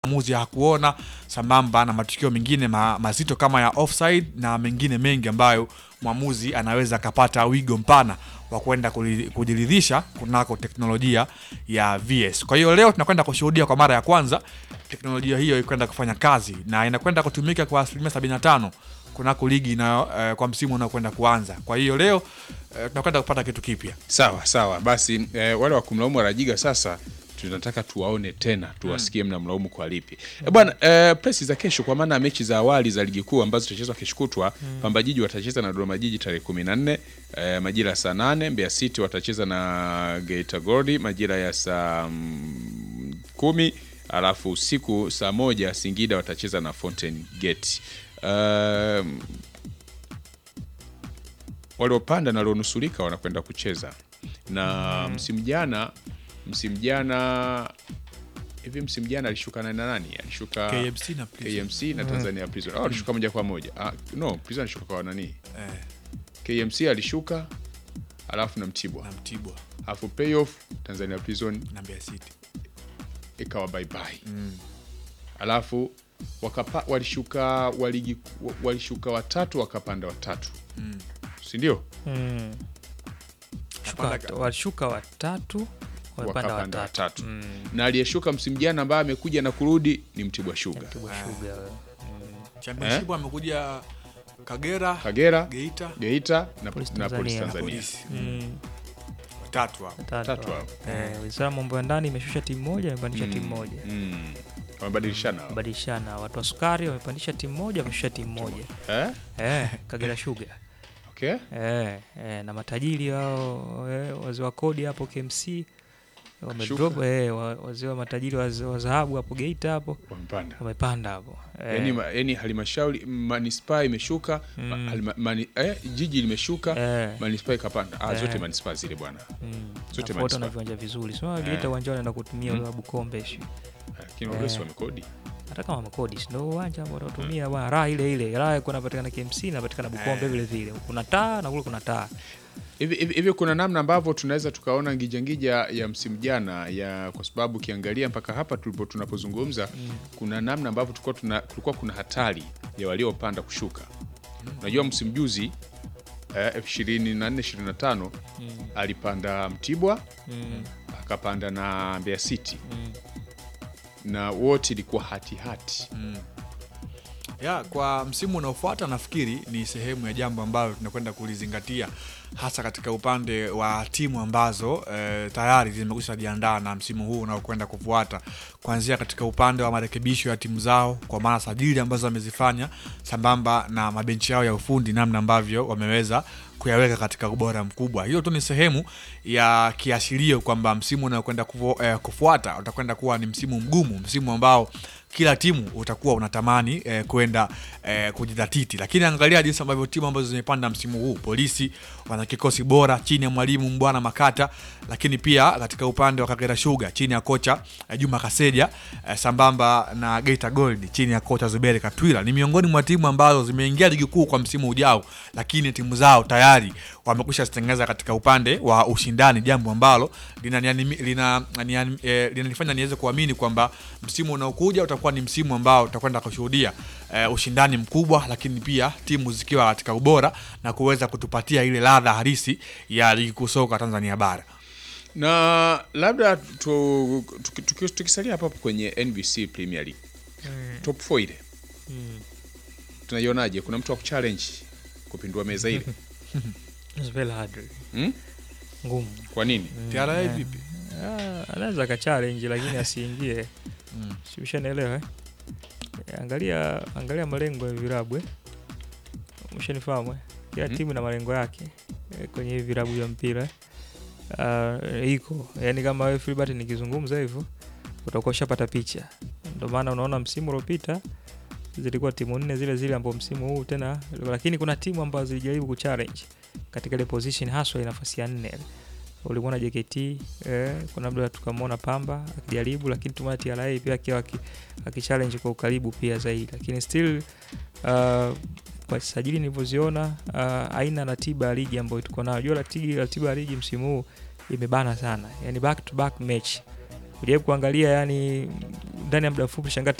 maamuzi hakuona, sambamba na matukio mengine ma, mazito kama ya offside na mengine mengi ambayo mwamuzi anaweza akapata wigo mpana wa kwenda kuli- kujiridhisha kunako teknolojia ya VS. Kwa hiyo leo tunakwenda kushuhudia kwa mara ya kwanza teknolojia hiyo ikwenda kufanya kazi na inakwenda kutumika kwa asilimia 75 kunako ligi inayo eh, kwa msimu unaokwenda kuanza. Kwa hiyo leo eh, tunakwenda kupata kitu kipya. Sawa sawa, basi eh, wale wa kumlaumu Rajiga sasa tunataka tuwaone tena tuwasikie mnamlaumu kwa lipi. Eh, bwana eh, presi za kesho kwa maana ya mechi za awali za ligi kuu ambazo zitachezwa kesho kutwa Pamba Jiji watacheza na Dodoma Jiji tarehe 14 eh, majira ya saa 8. Mbeya City watacheza na Geita Gold majira ya saa mm, kumi alafu usiku saa moja Singida watacheza na Fountain Gate. Um, waliopanda na walionusurika wanakwenda kucheza na msimu jana msimu jana hivi msimu jana alishuka nani na nani alishuka KMC na Prison. KMC na Tanzania Prison au alishuka moja kwa moja ah, no Prison alishuka kwa nani Eh, KMC alishuka alafu na Mtibwa na Mtibwa alafu playoff Tanzania Prison na Mbeya City. ikawa bye bye alafu wakapa, walishuka waligi, walishuka watatu wakapanda watatu si ndio Mm. Shuka Kapanda- wat- Walishuka watatu wamepanda wakapanda watatu. watatu Mm. na aliyeshuka msimu jana ambaye amekuja na kurudi ni Mtibwa Sugar Mtibwa Sugar. Championship amekuja Kagera, Kagera Geita, Geita na Polisi na Polisi Tanzania. Tanzania Polisi. Mm. Watatu hapo. Watatu Tatu hao. hao. Eh, Wizara ya mambo ya ndani imeshusha timu moja, imepandisha timu moja. Mm. wamebadilishana hao. Badilishana watu wa sukari wamepandisha timu moja, wameshusha timu moja. eh? Eh, Kagera Sugar. okay. Eh, eh, na matajiri wao eh, wazee wa kodi hapo KMC wamedrop eh, wa- wazee wa matajiri wazee wa dhahabu hapo Geita hapo wamepanda wamepanda hapo. Eh, yani, ma- yani halmashauri manispaa imeshuka ma- Mm. halima- mani, eh, jiji limeshuka eh, manispaa ikapanda ah, zote Eh. manispaa zile bwana mm, zote na manispaa. na viwanja vizuri. Sio Eh. Geita uwanja wanaenda kutumia Mm. ule wa Bukombe sio. lakini Eh. wale si wamekodi Hata kama wamekodi si ndio uwanja ambao watatumia bwana raha ile ile. Raha kuna patikana KMC na patikana Bukombe Eh. vile vile. Kuna taa na kule kuna taa. hivi hivi hivi kuna namna ambavyo tunaweza tukaona ngijangija ya msimu jana ya kwa sababu ukiangalia mpaka hapa tulipo tunapozungumza kuna namna ambavyo tulikuwa tuna, kulikuwa kuna hatari ya waliopanda kushuka unajua msimu juzi eh, 24 25 Mm. alipanda Mtibwa Mm. akapanda na Mbeya City Mm. na wote ilikuwa hatihati ya kwa msimu unaofuata nafikiri ni sehemu ya jambo ambalo tunakwenda kulizingatia hasa katika upande wa timu ambazo eh, tayari zimekwisha jiandaa na msimu huu unaokwenda kufuata kuanzia katika upande wa marekebisho ya timu zao kwa maana sajili ambazo wamezifanya sambamba na mabenchi yao ya ufundi namna ambavyo wameweza kuyaweka katika ubora mkubwa hiyo tu ni sehemu ya kiashirio kwamba msimu unaokwenda kufu, eh, kufuata utakwenda kuwa ni msimu mgumu msimu ambao kila timu utakuwa unatamani eh, kwenda eh, kujidhatiti, lakini angalia jinsi ambavyo timu ambazo zimepanda msimu huu. Polisi wana kikosi bora chini ya mwalimu Mbwana Makata, lakini pia katika upande wa Kagera Sugar chini ya kocha eh, Juma Kaseja eh, sambamba na Geita Gold chini ya kocha Zuberi Katwila ni miongoni mwa timu ambazo zimeingia ligi kuu kwa msimu ujao, lakini timu zao tayari wamekwisha zitengeneza katika upande wa ushindani, jambo ambalo linanifanya lina, lina, eh, linanifanya niweze kuamini kwamba msimu unaokuja utakuwa ni msimu ambao tutakwenda kushuhudia eh, ushindani mkubwa, lakini pia timu zikiwa katika ubora na kuweza kutupatia ile ladha halisi ya ligi kuu soka Tanzania bara. na labda tu- tuki- tuki- tukisalia hapo hapo kwenye NBC Premier League top 4 ile Mm. tunaionaje? Kuna mtu wa kuchallenge kupindua meza ile It's very hard. hmm? Ngumu. Kwa nini? TRA eh. vipi? Ah, anaweza akachallenge lakini asiingie. Mm. Si ushanielewa eh? Eh, Angalia angalia malengo ya virabu eh. Umeshanifahamu eh? Kila Mhm. timu ina malengo yake eh, kwenye hivi virabu vya mpira. Ah, iko. Yaani kama wewe Filbert nikizungumza hivyo utakuwa ushapata picha. Ndio maana unaona msimu uliopita zilikuwa timu nne zile zile ambao msimu huu tena lakini kuna timu ambazo zilijaribu kuchallenge katika ile position haswa ile nafasi ya nne ulimwona JKT eh, kuna labda tukamwona Pamba akijaribu, lakini tumeona TRA pia akiwa aki- akichallenge kwa ukaribu pia zaidi, lakini still uh, kwa sajili nilivyoziona uh, aina ratiba ya ligi ambayo tuko nayo. Jua ratiba ratiba ya ligi msimu huu imebana sana, yani back to back match ujaribu kuangalia yani ndani ya muda mfupi shangaa